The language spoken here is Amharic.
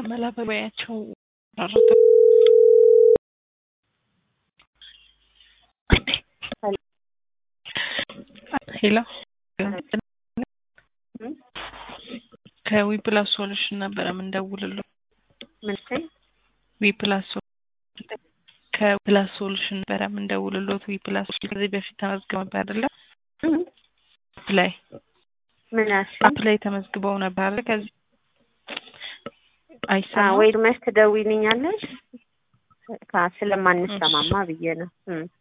መላበቢያቸው ሄሎ ከዊፕላስ ሶሉሽን ነበረ የምንደውልለው። ምን ስል ዊፕላስ ከዊፕላስ ሶሉሽን ነበረ የምንደውልሎት። ዊፕላስ ከዚህ በፊት ተመዝግበው ነበር አይደለ? አፕ ላይ ምን አልሽ? አፕ ላይ ተመዝግበው ነበር አይደለ? ከዚህ አይሰማም ወይ መች ትደውይልኛለሽ? ካ- ስለማንሰማማ ብዬ ነው። እም